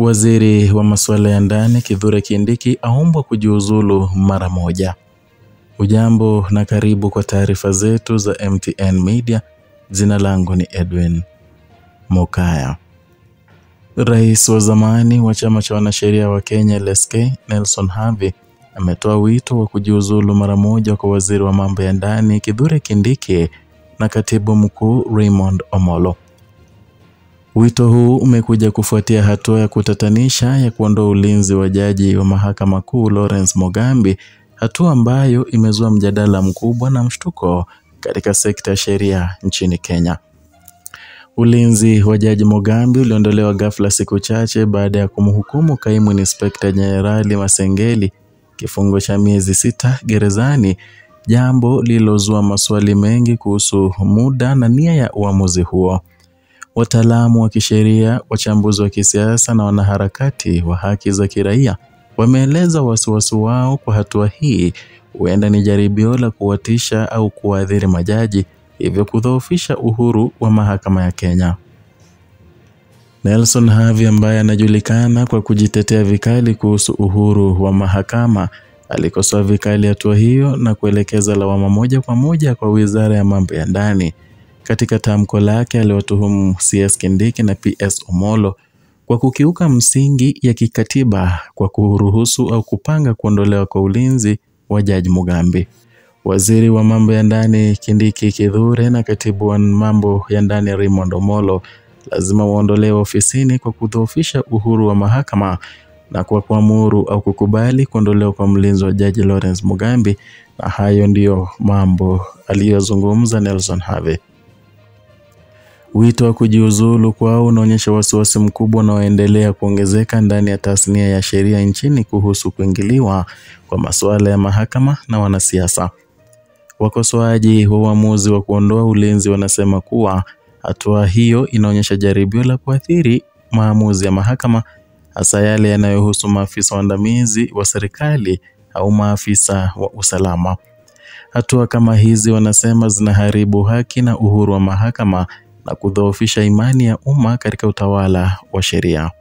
Waziri wa masuala ya ndani Kithure Kindiki aombwa kujiuzulu mara moja. Ujambo na karibu kwa taarifa zetu za MTN Media. Jina langu ni Edwin Mokaya. Rais wa zamani wa chama cha wanasheria wa Kenya LSK Nelson Havi ametoa wito wa kujiuzulu mara moja kwa waziri wa mambo ya ndani Kithure Kindiki na katibu mkuu Raymond Omolo. Wito huu umekuja kufuatia hatua ya kutatanisha ya kuondoa ulinzi wa jaji wa mahakama kuu Lawrence Mogambi, hatua ambayo imezua mjadala mkubwa na mshtuko katika sekta ya sheria nchini Kenya. Ulinzi wa jaji Mogambi uliondolewa ghafla siku chache baada ya kumhukumu kaimu inspekta jenerali Masengeli kifungo cha miezi sita gerezani, jambo lililozua maswali mengi kuhusu muda na nia ya uamuzi huo. Wataalamu wa kisheria, wachambuzi wa kisiasa na wanaharakati wa haki za kiraia wameeleza wasiwasi wao kwa hatua hii huenda ni jaribio la kuwatisha au kuwaathiri majaji, hivyo kudhoofisha uhuru wa mahakama ya Kenya. Nelson Havi ambaye anajulikana kwa kujitetea vikali kuhusu uhuru wa mahakama alikosoa vikali hatua hiyo na kuelekeza lawama moja kwa moja kwa Wizara ya Mambo ya Ndani. Katika tamko lake aliwatuhumu CS Kindiki na PS Omolo kwa kukiuka msingi ya kikatiba kwa kuruhusu au kupanga kuondolewa kwa ulinzi wa Jaji Mugambi. Waziri wa mambo ya ndani Kindiki Kithure na katibu wa mambo ya ndani Raymond Omolo lazima waondolewe ofisini kwa kudhoofisha uhuru wa mahakama na kwa kuamuru au kukubali kuondolewa kwa mlinzi wa Jaji Lawrence Mugambi, na hayo ndiyo mambo aliyozungumza Nelson Havi. Wito wa kujiuzulu kwao unaonyesha wasiwasi mkubwa unaoendelea kuongezeka ndani ya tasnia ya sheria nchini kuhusu kuingiliwa kwa masuala ya mahakama na wanasiasa. Wakosoaji wa uamuzi wa kuondoa ulinzi wanasema kuwa hatua hiyo inaonyesha jaribio la kuathiri maamuzi ya mahakama, hasa yale yanayohusu maafisa waandamizi wa serikali au maafisa wa usalama. Hatua kama hizi wanasema zinaharibu haki na uhuru wa mahakama na kudhoofisha imani ya umma katika utawala wa sheria.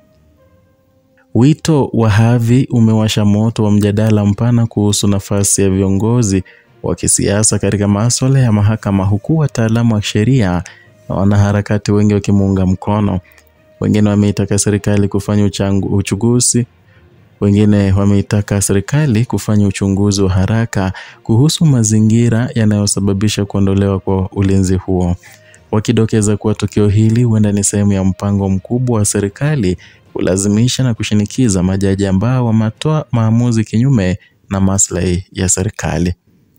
Wito wa Havi umewasha moto wa mjadala mpana kuhusu nafasi ya viongozi wa kisiasa katika masuala ya mahakama, huku wataalamu wa sheria na wanaharakati wengi wakimuunga mkono. Wengine wameitaka serikali kufanya uchangu, uchunguzi wengine wameitaka serikali kufanya uchunguzi wa haraka kuhusu mazingira yanayosababisha kuondolewa kwa ulinzi huo wakidokeza kuwa tukio hili huenda ni sehemu ya mpango mkubwa wa serikali kulazimisha na kushinikiza majaji ambao wametoa maamuzi kinyume na maslahi ya serikali.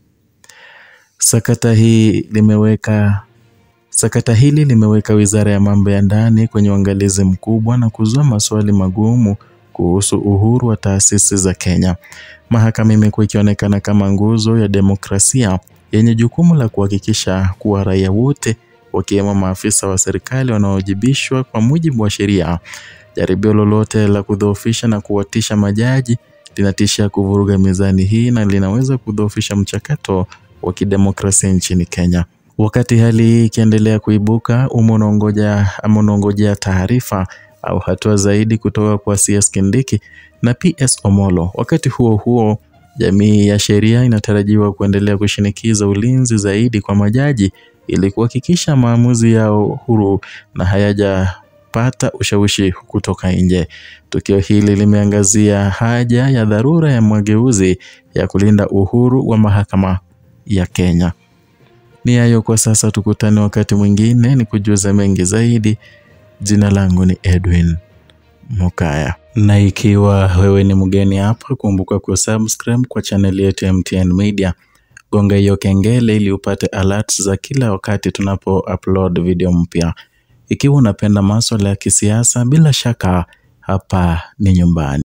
Sakata hii limeweka sakata hili limeweka Wizara ya Mambo ya Ndani kwenye uangalizi mkubwa na kuzua maswali magumu kuhusu uhuru wa taasisi za Kenya. Mahakama imekuwa ikionekana kama nguzo ya demokrasia yenye jukumu la kuhakikisha kuwa raia wote wakiwemo maafisa wa serikali wanaowajibishwa kwa mujibu wa sheria. Jaribio lolote la kudhoofisha na kuwatisha majaji linatishia kuvuruga mizani hii na linaweza kudhoofisha mchakato wa kidemokrasia nchini Kenya. Wakati hali hii ikiendelea kuibuka, umma unaongoja ama unaongojea taarifa au hatua zaidi kutoka kwa CS Kindiki na PS Omolo. Wakati huo huo, jamii ya sheria inatarajiwa kuendelea kushinikiza ulinzi zaidi kwa majaji ili kuhakikisha maamuzi yao huru na hayajapata ushawishi kutoka nje. Tukio hili limeangazia haja ya dharura ya mageuzi ya kulinda uhuru wa mahakama ya Kenya. Ni hayo kwa sasa, tukutane wakati mwingine ni kujuza mengi zaidi. Jina langu ni Edwin Mokaya, na ikiwa wewe ni mgeni hapa, kumbuka kusubscribe kwa chaneli yetu ya MTN Media gonga hiyo kengele ili upate alerts za kila wakati tunapo upload video mpya. Ikiwa unapenda masuala ya kisiasa, bila shaka hapa ni nyumbani.